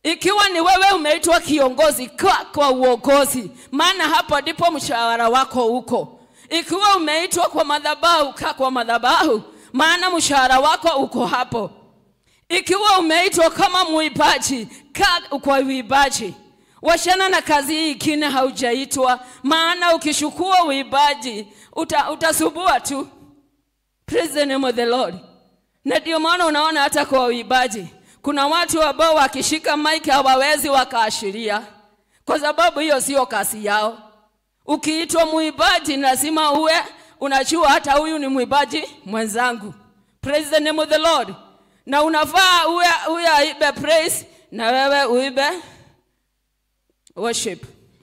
ikiwa ni wewe umeitwa kiongozi kwa, kwa uongozi maana hapo ndipo mshahara wako uko ikiwa umeitwa kwa madhabahu kaa kwa madhabahu maana mshahara wako uko hapo ikiwa umeitwa kama muibaji kaa kwa uibaji washana na kazi hii ingine haujaitwa maana ukishukua uibaji uta, utasubua tu Praise the name of the Lord. Na ndio maana unaona hata kwa uibaji kuna watu ambao wakishika mic hawawezi wakaashiria, kwa sababu hiyo sio kazi yao. Ukiitwa muibaji lazima uwe unajua hata huyu ni muibaji mwenzangu. Praise the name of the Lord. Na unafaa uwe, uwe aibe praise na wewe uibe worship.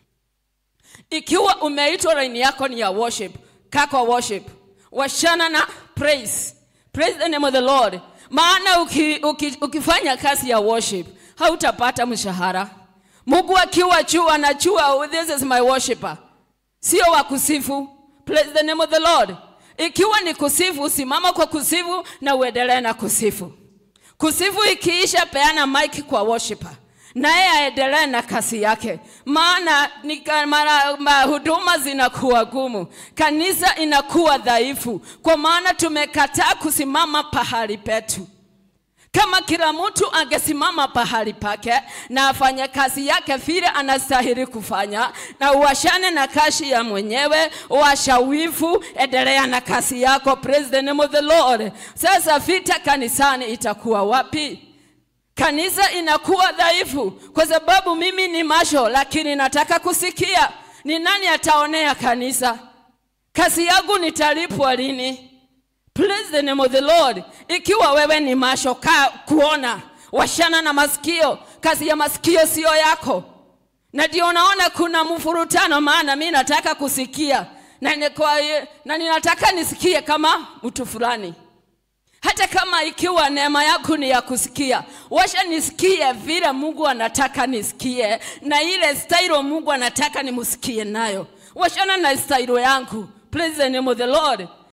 Ikiwa umeitwa line yako ni ya worship, kaa kwa worship. Washana na praise. Praise the name of the Lord. Maana uki, uki, ukifanya kazi ya worship hautapata mshahara. Mungu akiwa juu anajua "Oh, this is my worshipper. Sio wa kusifu. Praise the name of the Lord. Ikiwa ni kusifu, simama kwa kusifu na uendelee na kusifu. Kusifu ikiisha, peana mic kwa worshiper naye aendelee na kazi yake, maana ni ka- mara ma- huduma zinakuwa gumu, kanisa inakuwa dhaifu, kwa maana tumekataa kusimama pahali petu. Kama kila mtu angesimama pahali pake na afanye kazi yake vile anastahili kufanya, na uwashane na kazi ya mwenyewe, washa wivu, endelea na kazi yako. Praise the name of the Lord. Sasa vita kanisani itakuwa wapi? Kanisa inakuwa dhaifu kwa sababu mimi ni masho, lakini nataka kusikia ni nani ataonea kanisa. Kazi yangu nitalipwa lini? Praise the name of the Lord. Ikiwa wewe ni masho, kaa kuona, washana na masikio. Kazi ya masikio sio yako, na ndio unaona kuna mfurutano, maana mi nataka kusikia na, ni kwa, na ninataka nisikie kama mtu fulani hata kama ikiwa neema yako ni ya kusikia, washa nisikie vile Mungu anataka nisikie, na ile stailo Mungu anataka nimsikie nayo. Washana na stailo yangu. Praise the name of the Lord.